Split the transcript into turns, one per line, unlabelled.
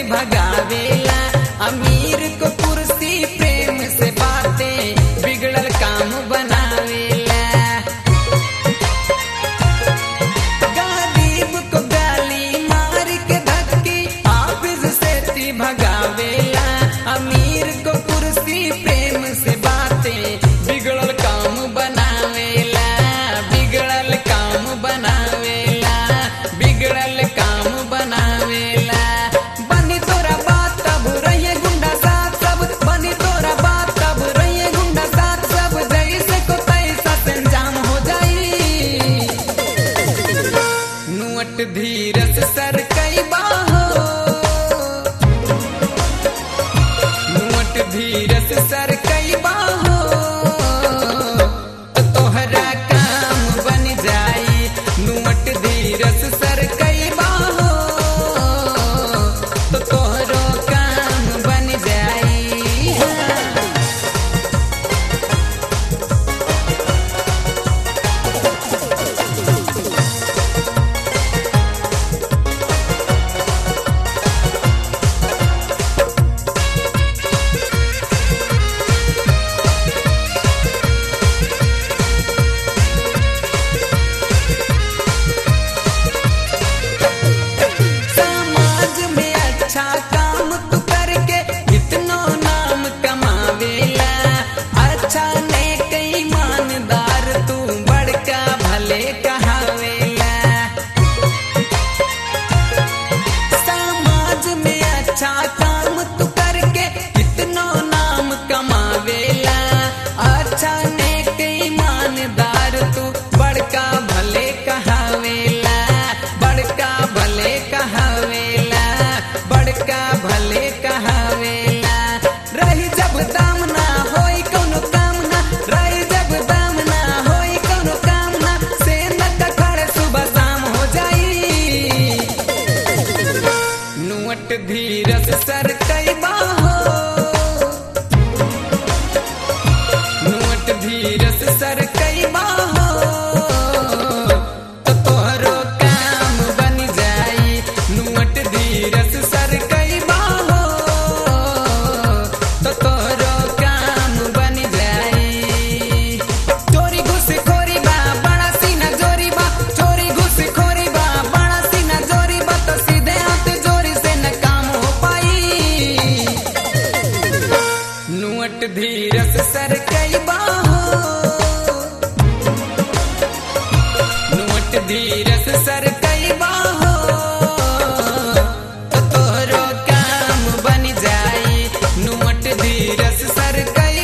भगावेला अमीर को कुर्सी प्रेम से बातें बिगड़ल काम बनावेला गरीब को गाली मार के धक्की ऑफिस से ती भगावेला अमीर को कुर्सी प्रेम से बातें बिगड़ल काम बनावेला बिगड़ल काम बनावेला बिगड़ल काम बनावेला बनी तोरा बात तब रहिए गुंडा साथ सब बनी तोरा बात तब रहिए गुंडा साथ सब जैसे को तैसा से अंजाम हो जाई नुअट धीरस सर कई बाहो नुअट धीरस सर कई बाहो तो तोहरा काम बन जाई नुअट धीरस सर कई बाहो तो तोहरो काम बन जाई समाज में अच्छा काम तू करके इतनो नाम कमावेला अच्छा ने कई ईमानदार तू बड़का भले कहावेला समाज में अच्छा काम तू करके इतनो नाम कमावेला अच्छा ने कई ईमानदार तू बड़का भले कहावेला बड़का भले कहावेला बड़का भले कहावेला रही जब दाम ना होई कोनो काम ना रही जब दाम ना होई कोनो काम ना से न खड़े सुबह शाम हो जाई नुअट धीरस सर कई बाहो नुअट धीरस सर कई बाहो तो तोहरो काम बन जाई नुअट धीरस सर कई बाहो तो तोहरो काम बन जाई चोरी घुसखोरी बा बड़ा सीना जोरी बा चोरी घुसखोरी बा बड़ा सीना जोरी बा तो सीधे हाथ जोरी से न काम हो पाई नुअट धीरस सर कई बाहो नुअट धीरस सर कई बाहो तो तोहरो काम बन जाई नुअट धीरस सर कई